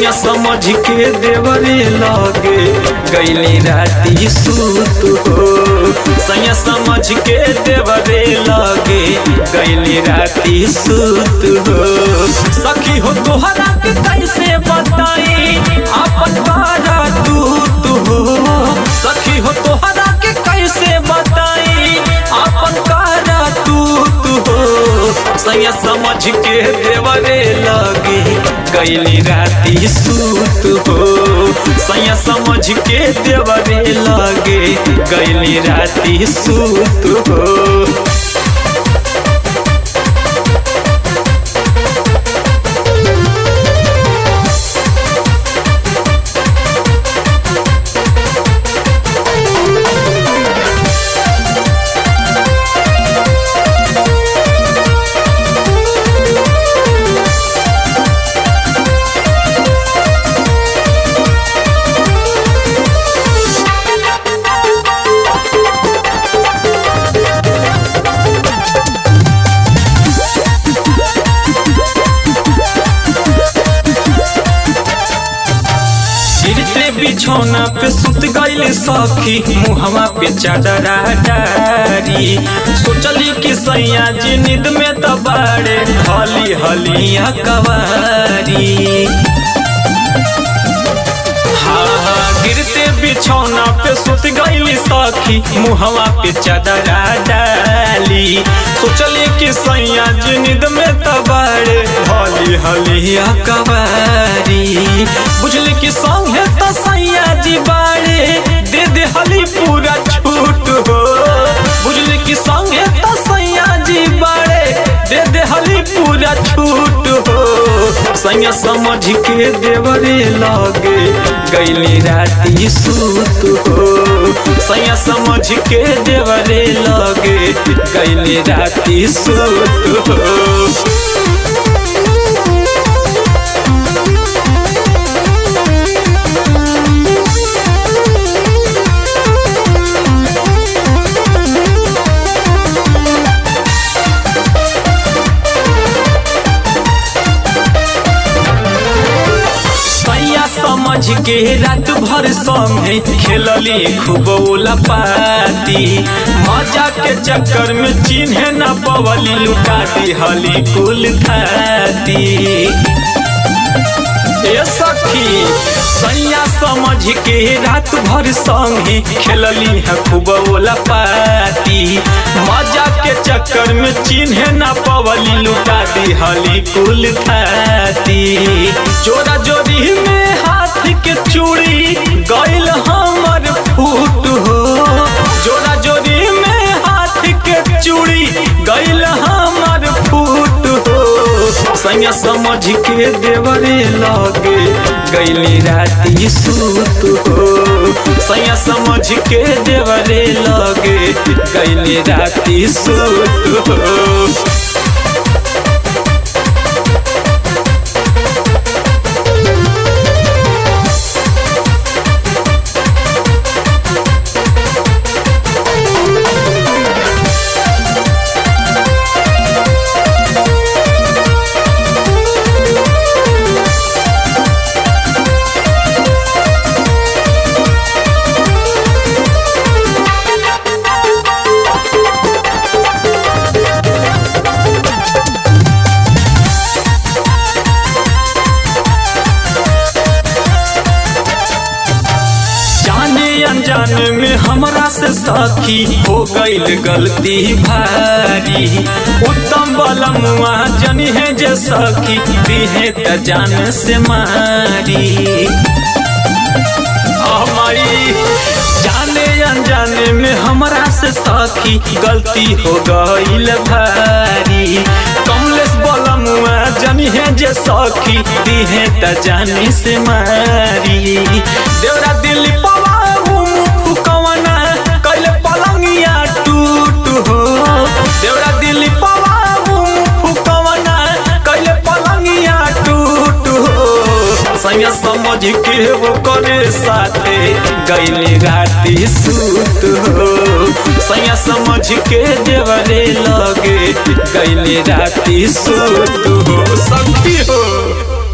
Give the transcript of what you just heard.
सैया समझ के देवरे लगे गैली राती सूत हो सैया समझ के देवरे लगे गैली राती सूत हो सखी हो तोहरा के कैसे बताई अपन बारा दूत हो सखी हो तोहरा के कैसे बताई अपन कारा दूत हो सैया समझ के देवरे लगे गैली राती सूत हो सैया समझ के देवरे लगे गैली राती सूत हो गिरते बिछौना पे सुत गईले सखी मुहवा पे चादरा डारी सोचली कि सैया जी नींद में तबाड़े हली हलिया कवारी हाँ हाँ गिरते बिछौना पे सुत गईली सखी मुहवा पे चादरा डाली सोचली कि सैया जी नींद में तबाड़े हली हलिया कवारी बुझली कि संगे तो सैया जी बाड़े दे दे हली पूरा छूट हो बुझली कि संगे तो सैया जी बाड़े दे दे हली पूरा छूट हो सैया समझ के देवरे लगे गैली राती सूत हो सैया समझ के देवरे लगे गैली राती सूत हो सैया समझ के रात भर संगे खेलली खूब ओला पाती मजा के चक्कर में चिन्हे न पवली लुटा दी हली कुल खाती ए सखी सैया समझ के रात भर संगे खेलली है खूब ओला पाती मजा के चक्कर में चिन्हे न पवली लुटा दी हली कुल खाती जोरा जोरी में हाथ के चूड़ी गैल हमर फूट हो जोरा जोरी में हाथ के चूड़ी गैल हमर फूट हो सैया समझ के देवरे लगे गैली राती सूत हो सैया समझ के देवरे लगे गैली राती सूत हो जाने अनजाने में हमरा से साथी हो गईल गलती भारी उत्तम बलमुआ जनी है जे सखी दिहे त जान से मारी हमारी जाने अनजाने में हमरा से साथी गलती हो गईल भारी कमलेश बलमुआ जनी है जे सखी दिहे त जानी से मारी देवरा दिल्ली पवा फुकवना कैले पलंगिया टूट हो देवरा दिल्ली पवा फुकवना कैले पलंगिया टूट हो सैया समझ के वो करे साथे गैली राती सूत हो सैया समझ के देवरे लगे गैली राती सूत हो सखी हो